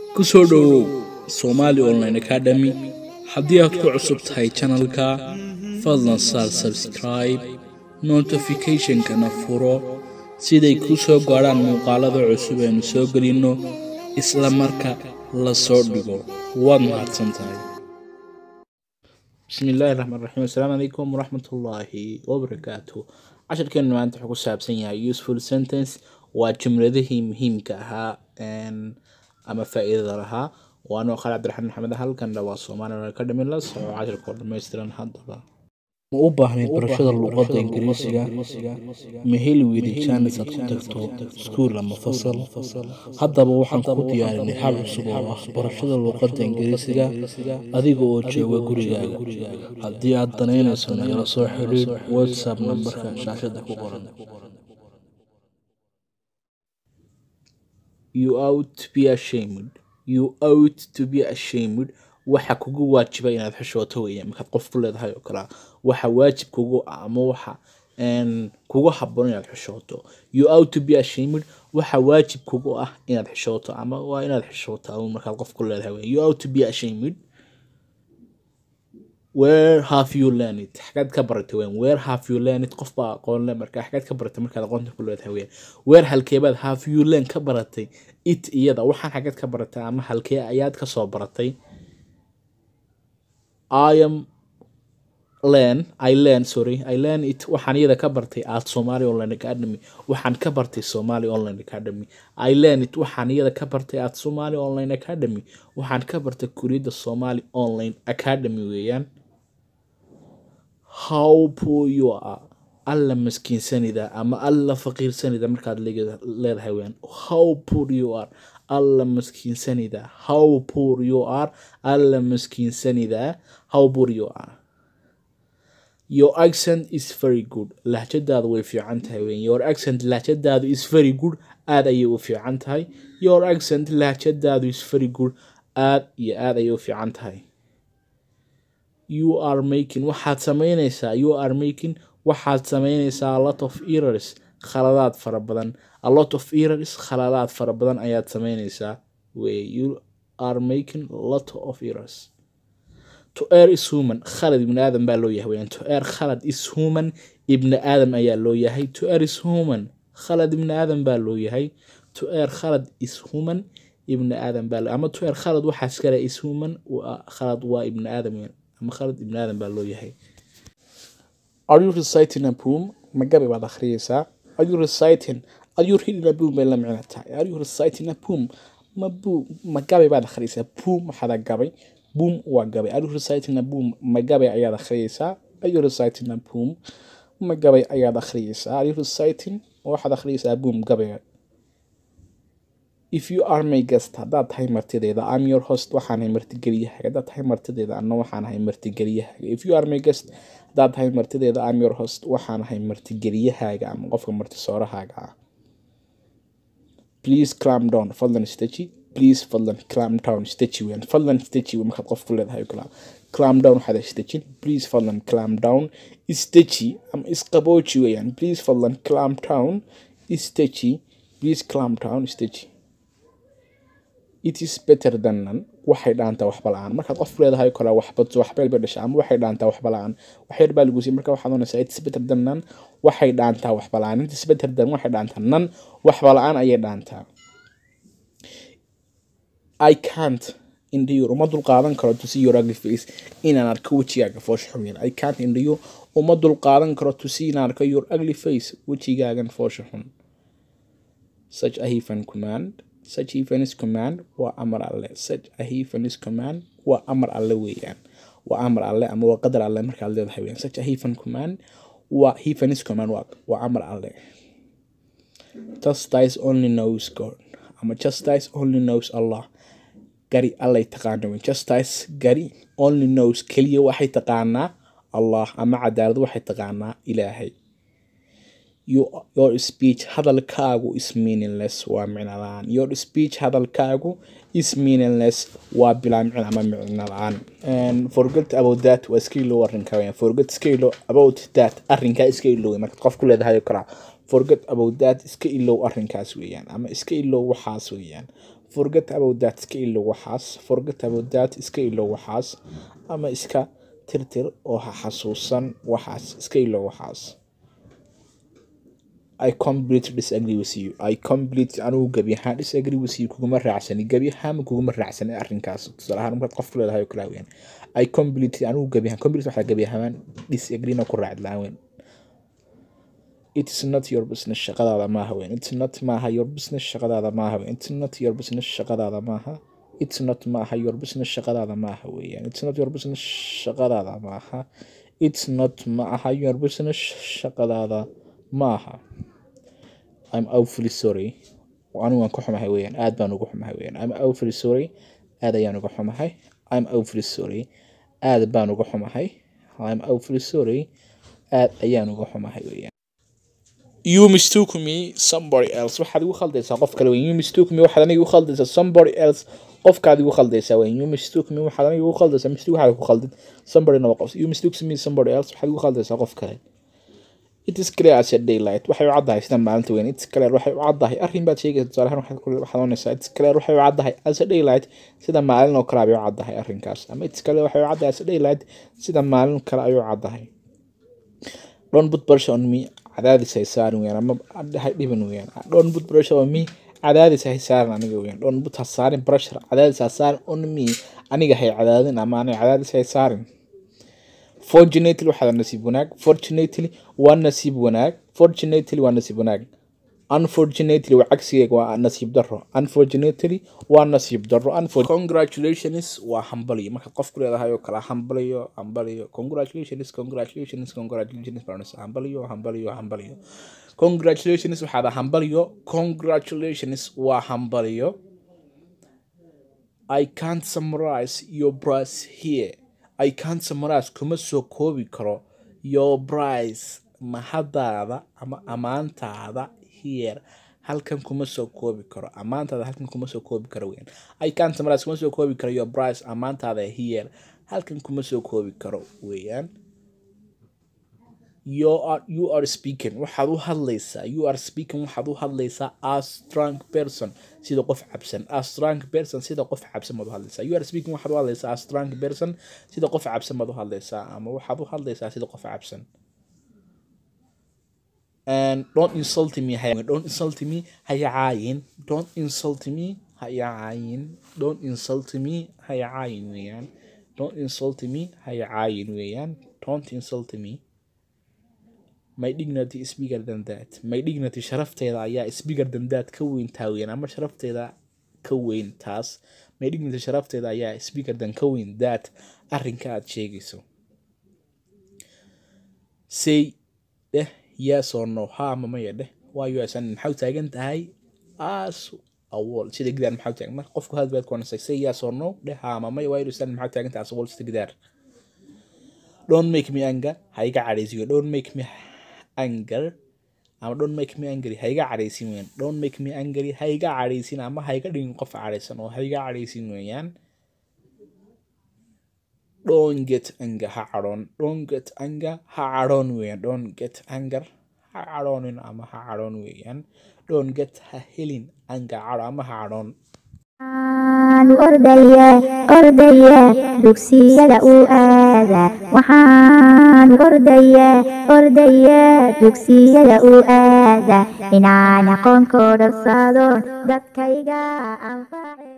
ku soo dhowow Somali Online Academy haddii aad ku cusub tahay channelka fadlan saar subscribe notification-kana furo siday kuu soo gaadhaan muuqaalada cusub aynu soo gelinno isla marka la soo dhigo waad mahadsan tahay بسم الله الرحمن الرحيم السلام عليكم ورحمة الله وبركاته casharkeenu maanta wuxuu ku saabsan yahay useful sentence waa jumladihii muhiimka ahaa een, ama faa'iidada lahaa waanoo khali cabdiraxmaan maxamed halkan dhawaa soomaaliya ka dhamin la soco casharka oo dhammaystiran haddaba ma u baahnayd barashada luqadda ingiriisiga ma heli weyday jaanis aad ku tagto iskuul ama fasal haddaba waxaan ku diyaarinay hal cusub oo ah barashada luqadda ingiriisiga adiga oo jooga gurigaaga haddii aad danaynayso nagala soo xidhiid whatsapp nambarka shaashada ku qoran you ought to be ashamed you ought to be ashamed waxa kugu waajiba inaad xishooto weeye markaad qof ku leedahay oo kalea waxa waajib kugu ah ama waxa een, kugu haboon inaad xishooto you ought to be ashamed waxa waajib kugu ah inaad xishooto ama waa inaad xishootaa uun markaad qof ku leedahay weye you ought to be ashamed where have you learned it xagaad ka baratay weyn where have you learned it qof baa aqoon le marka xagaad ka baratay markaad aqoonta ku leedahay weyn where halkeebaad have you learn ka baratay it iyada waxaan xagaad ka baratay ama halkee ayaad ka soo baratay I am learn I learn sorry I learn it waxaan iyada ka bartay at Somali Online Academy waxaan ka bartay Somali Online Academy I learn it waxaan iyada ka bartay at Somali Online Academy waxaan ka bartay kuriyada Somali Online Academy weeyaan how poor you are alla maskiinsanida ama alla faqiirsanida markaad leega- leedahay weeyaan how poor you are alla maskiinsanida how poor you are alla maskiinsanida how poor you are your accent is very good lahjadaadu way fiican tahay weyn your accent lahjadaadu is very good aad ayay u fiican tahay your accent lahjadaadu is very good aad iyo aad ayay u fiican tahay you are making waxaad samaynaysaa you are making waxaad samaynaysaa a lot of errors khaladaad fara badan a lot of errors khaladaad fara badan ayaad samaynaysaa wey you are making a lot of errors to err is human khalad ibni aadam baa loo yahay weyaan to err khalad is human ibni aadam ayaa loo yahay to err is human khalad ibni aadam baa loo yahay to err khalad is human ibni aadam baa loo ama to err khalad waxaas kale is human waa khalad waa ibni aadam weyaan ama khalad ibni aadam baa loo yahay Are you reciting a poem? Ma gabi baad akhriyeysaa. Are you reciting? Are you reading a poem bay la micno tahay. Are you reciting a poem? Ma bu ma gabi baad akhriyeysaa. Poem waxaad gabay. Poem waa gabay. Are you reciting a poem? Ma gabi ayaad akhriyeysaa. Are you reciting a poem? Ma gabay ayaad akhriyeysaa. Are you reciting? Waxaad akhriyeysaa poem gabayga. If you are my guest, haddaad tahay martideeda, I'm your host, waxaan ahay martigeliyahaaga. Haddaad tahay martideeda, anna waxaan ahay martigeliyahaaga. If you are my guest, haddaad tahay martideeda, I'm your host, waxaan ahay martigeliyahaaga ama qofka martisoorahaaga ah. Please calm down, fadlan istaji. Please fadlan calm down, istaji weyn. Fadlan istaji weyn markaad qof ku leedahay oo kale. Calm down waxaad istajin. Please fadlan calm down, istaji ama isqabooji weeyaan. Please fadlan calm down, istaji. Please calm down, istaji. it is better than none waxay dhaantaa waxba la-aan markaad qof leedahay oo kale waxba waxbeel bay dhashaa ama waxay dhaantaa waxba la-aan wax yar baa lagu siiyey marka waxaad oonaysaa it is better than none waxay dhaantaa waxba la-aan it is better than waxay dhaantaa none waxba la-aan ayay dhaantaa I can't endure uma dulqaadan karo to see your ugly face inaan arko wejigaaga foosha xun yar I can't endure uma dulqaadan karo to see inaan arko your ugly face wejigaagan foosha xun such a heathen command such heathen's command waa amar alle such a heathen's command waa amar alle weeyaan waa amar alle ama waa qadar alle markaad leedahay weeyaan such a heathen command waa heathen's command waa waa amar alle justice only knows God ama justice only knows Allah gari allay taqaana weyn justice gari only knows keliya waxay taqaanaa Allah ama cadaalad waxay taqaanaa ilaahay your, your speech hadalkaagu is meaningless waa micno la-aan your speech hadalkaagu is meaningless waa bilaa micno ama micno la-aan And forget about that waa iska ilow arrinka weeyaan forget iska ilow about that arrinkaa iska ilow markaad qof ku leedahay oo kalaa forget about that iska ilow arrinkaas weeyaan ama iska ilow waxaas weeyaan forget about that iska ilow waxaas forget about that iska ilow waxaas ama iska tirtir oo ha xasuusan waxaas iska ilow waxaas I completely disagree with you. I completely anigu gebi ahaan disagree with you kuguma raacsani gebi ahaan kuguma raacsani arrinkaas tusaale ahaan markaad qof ku leedahay oo kale weyn I completely anigu gebi ahaan completely waxaa gebi ahaan disagree na ku raacd lahaan weyn It's not your business shaqadaada maaha weyn It's not maaha your business shaqadaada maaha weyn It's not your business shaqadaada maaha It's not maaha your business shaqadaada maaha weeyaan It's not your business shaqadaada maaha It's not maaha your business shaqadaada maaha I'm awfully sorry anigu waan ka xumahay weeyaan aad baan uga xumahay weeyaan I'm awfully sorry aad ayaan uga xumahay I'm awfully sorry aad baan uga xumahay I'm awfully sorry aad ayaan uga xumahay weeyaan you mistook me somebody else waxaad igu khaldaysaa qof kale weyn you mistook me waxaad aniga igu khaldaysaa somebody else qofkaad igu khaldaysaa weyn you mistook me waxaad aniga igu khaldaysaa mistook waxaad ku khaldid somebody naba qof you mistook me somebody else waxaad igu khaldaysaa qof kale it is clear as a daylight waxay u caddahay sida maalinta weyn it's clear waxay u caddahay arrin baad sheegaysa tusaale ahaan waxaad ku- waxaad oonaysaa it's clear waxay u caddahay as a daylight sida maalin oo kale ayay u caddahay arrinkaas ama it's clear waxay u caddahay as a daylight sida maalin kale ayay u caddahay don't put pressure on me cadaadis hay saarin weyaan ama hay dhibin weyaan don't put pressure on me cadaadis hay saarin aniga weyaan don't put ha saarin pressure cadaadis ha saarin on me aniga hay cadaadin ama aniga cadaadis hay saarin fortunately waxaa nasiib wanaag fortunately waa nasiib wanaag fortunately waa nasiib wanaag unfortunately waa cagsigeega waa nasiib daro unfortunately waa nasiib daro Unfor- congratulations waa hambaliyo marka qof ku leedahay oo kale hambaliyo hambaliyo congratulations congratulations congratulations baranaysa hambaliyo hambaliyo hambaliyo congratulations waxaa dhaa hambaliyo congratulations waa hambaliyo I can't summarize your price here. I can't summarize kuma soo koobi karo your price mahadaada ama amaantaada here halkan kuma soo koobi karo amaantaada halkan kuma soo koobi karo weyn I can't summarize kuma soo koobi karo your price amaantaada here halkan kuma soo koobi karo weeyaan you are you are speaking waxaad u hadlaysaa you are speaking waxaad u hadlaysaa as strong person sida qof cabsan as strong person sida qof cabsan baad u hadlaysaa you are speaking waxaad u hadlaysaa as strong person sida qof cabsan baad u hadlaysaa ama waxaad u hadlaysaa sida qof cabsan and don't insult me haya don't insult me haya caayin don't insult me haya caayin don't insult me haya caayin weeyaan don't insult me haya caayin weeyaan don't insult me my dignity is bigger than that my dignity sharafteeda ayaa is bigger than that ka weyn taa weyn ama sharafteeda ka weyn taas my dignity sharafteeda ayaa is bigger than ka weyn that arrinka aad sheegayso say dheh yes or no ha ama maya dheh waayo asan maxaa u taagan tahay as a wall sida gidaar maxaa u taagan marka qofku had baad kuwanasay say yes or no dheh ha ama maya waayo asan maxaa u taagan tahay as a wall sida gidaar don't make me anger ha iga cadhaysiyo don't make me anger ama don't make me angry ha iga cadhaysin weeyaan don't make me angry ha iga cadhaysin ama ha iga dhigin qof cadhaysan oo ha iga cadhaysin weeyaan don't get anger ha cadhoon don't get anger ha cadhoon weeyaan don't get anger ha cadhoonin ama ha cadhoon weeyaan don't get ha helin anger cadho ama ha cadhoon waxaan ordayaa ordayaa dugsiyada uu aadaa waxaan ordayaa ordayaa dugsiyada uu aadaa inaan aqoon kooda saado dadkayga anface